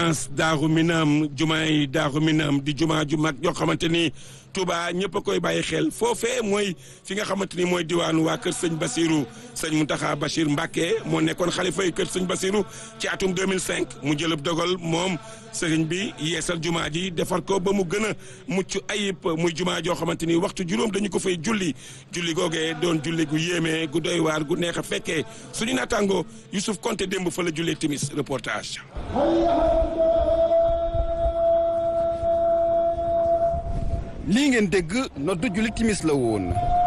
résidence Daaru Minam jumaa yi Daaru Minam di jumaa ju mag yoo xamante ni Touba ñëpp a koy bàyyi xel foofee mooy fi nga xamante ni mooy diwaanu waa kër sëñ Basirou sëñ Mountakha Bachir Mbacké moo nekkoon xalifa yi kër sëñ Basirou ci atum 2005 mu jëlëb dogal moom sëriñ bi yeesal jumaa ji defar ko ba mu gën a mucc ayib muy jumaa joo xamante ni waxtu juróom dañu ko fay julli julli googee doon julli gu yéeme gu doy waar gu neex a fekkee suñu naataango Youssouf Konté démb fa la jullee timis reportage. lii ngeen dégg noddu julli timis la woon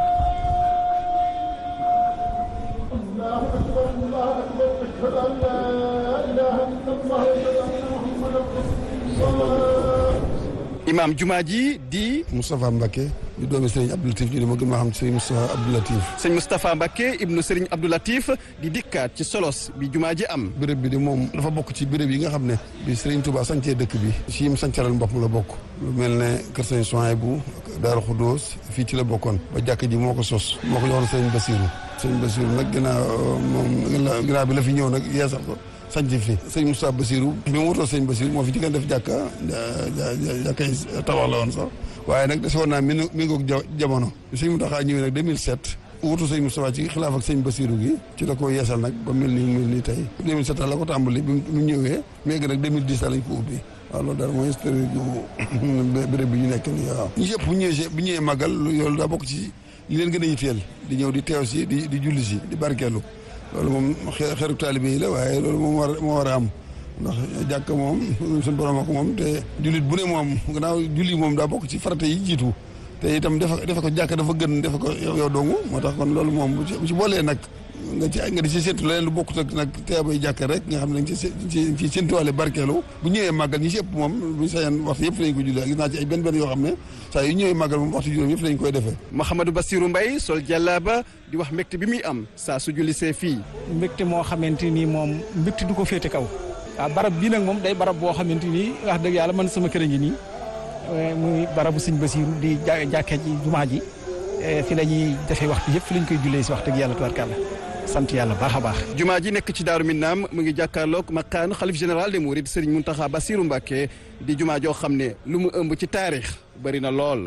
imaam jumaa ji di Moustapha Mbacké di doomi Serigne Abdou Latif ñu di ma gën maa xam Serigne Moustapha Abdou Latif sëñ Moustapha Mbacké ibnu Serigne Abdou Latif di dikkaat ci solos bi jumaa ji am béréb bi de moom dafa bokk ci béréb yi nga xam ne bi Serigne Touba sancee dëkk bi ci yim sancaral boppam la bokk lu mel ne kër Serigne Souhaïbou Daaru Khoudoss fii ci la bokkoon ba jàkk ji moo ko sos moo ko joxoon Serigne Bassirou Serigne Bassirou nag ginnaaw moom ginnaaw bi la fi ñëw nag yeesal ko sanc fi sëñ Moustapha Bassirou bi mu wutoo sëñ Bassirou moo fi jëkkan def jàkka jàkkay tabax la woon sax waaye nag dese woon naa mi mi ngoog jamono sëñ Mountakha ñëwee nag 2007 wutu sëñ Moustapha ci xilaaf ak sëñ Bassirou gi ci la ko yeesal nag ba mel nii mel nii tey 2007 la ko tàmbali bi mu ñëwee mais nag 2010 lañ ko ubbi waaw loolu daal mooy historique gu béréb bi ñu nekk nii waaw ñu yëpp bu ñëwee bu ñëwee màggal loolu daa bokk ci li leen gën a yitteel di ñëw di teew si di di julli si di barkeelu loolu moom xeeru taalibe yi la waaye loolu moom war moo war a am ndax jàkk moom suñu borom ak moom te jullit bu ne moom gannaaw julli moom daa bokk ci farata yi jiitu te itam defe defe ko jàkk dafa gën defe ko yow dongu moo tax kon loolu moom bu ci boolee nag nga ci nga di ci séntu leneen lu bokkut ak nag teebay jàkk rek nga xam ne dañ ci ci ci séntuwaale barkeelu bu ñëwee màggal ñi si ëpp moom buñu sañan waxtu yëpp lañ ko jullee gis naa ci ay benn benn yoo xam ne saa yu ñëwee màggal moom waxtu juróom yëpp lañ koy defee Mouhamadou Bassirou Mbaye sol jàllaaba di wax mbégte bi muy am saa su jullisee fii mbégte moo xamante ni moom mbégte du ko féete kaw waaw barab bii nag moom day barab boo xamante ni wax dëgg yàlla man sama kër a ngi nii muy barabu sëñ Bassirou di jàkkee ji jumaa ji fi la ñuy defee waxtu yëpp fi lañ koy jullee si wax dëgg yàlla tubaarkàlla sant yàlla baax a baax. jumaa ji nekk ci Daaru Minam mu ngi jàkkaarloog maqaan xalif général des Mourides Serigne Mountakha Bassirou Mbacké di jumaa joo xam ne lu mu ëmb ci taarix bari na lool.